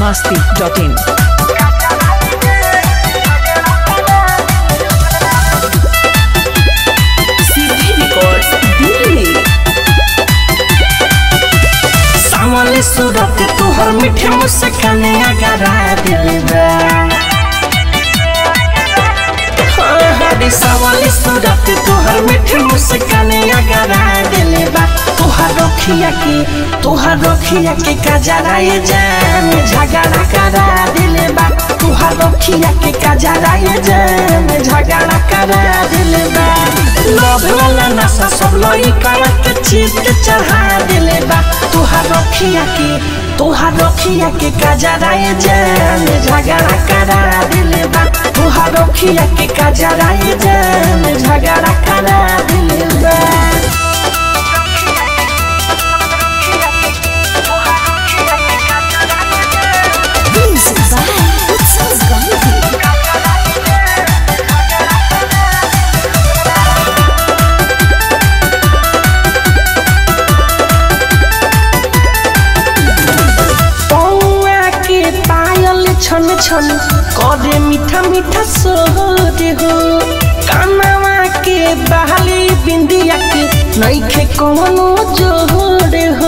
masti.in. सीधी records Delhi सावले सूरत तोहर मीठे मुस्कान अगरा दिल बा हाँ, हरे सावले सूरत तोहर मीठे मुस्कान अगरा दिल बा तोहर रखिया के तोहर रखिया के कजरा ये जान झगड़ा करा दिल बा तोहर रखिया के कजरा ये जान झगड़ा करा दिल बा लव वाला नशा सब लोई करा के चीज के चढ़ा दिल बा तोहर रखिया के तोहर रखिया के कजरा ये जान झगड़ा करा दिल बा तोहर रखिया के कजरा ये जान झगड़ा करा दिल बा Music by Utsav Gandhi. पौआ के पायल छन छन करे मीठा मीठा सोरे हो कानवा के बहाली बिंदिया के नईखे कोनो जोड़े हो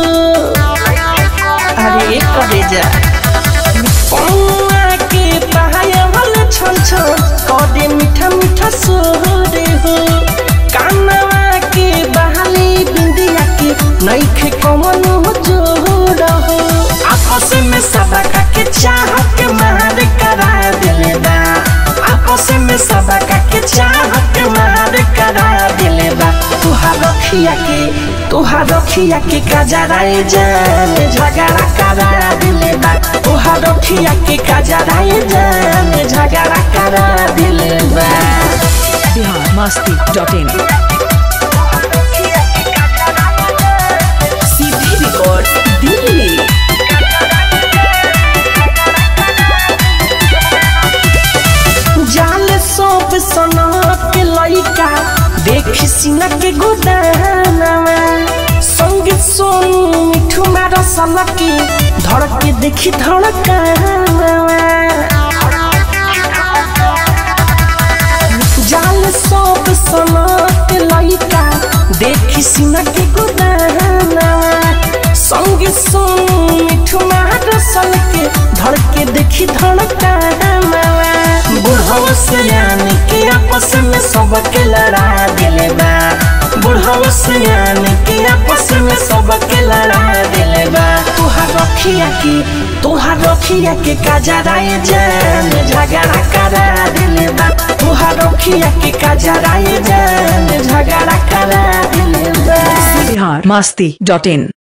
अरे करे जा पौआ के पायल छन छन करे मीठा मीठा सोरे हो कानवा के बहाली बिंदिया के नईखे कोनो जोड़ हो आपस में सबका के चाह के मार करा दिले बा आपस में सबका के चाह के मार करा दिले बा तुहार रखिया के तुहार रखिया के कजरा ए जान झगड़ा करा दिले बा तुहार रखिया के कजरा ए जान झगड़ा करा दिले बा Bihar masti.in. सीधी रिकॉर्ड्स दिल्ली जाल सब सना के लइका देख सीना के गोदानवा संगीत सोनू मिठू मारा सला के धड़क के देखी धड़कानवा जाल सब सना के लइका देख सीना के गोदानवा संगीत सोनू मिठू मारा सला के धड़क के देखी धड़कानवा बुढ़वा से यानी के आपस में सबके लड़ा दिले बा बुढ़वा से यानी के आपस में सबके लड़ा दिले बा तुहार रखिया के तुहार रखिया के कजरा ये जान झगड़ा करा दिले बा तुहार रखिया के कजरा ये जान झगड़ा करा दिले बा Bihar masti.in.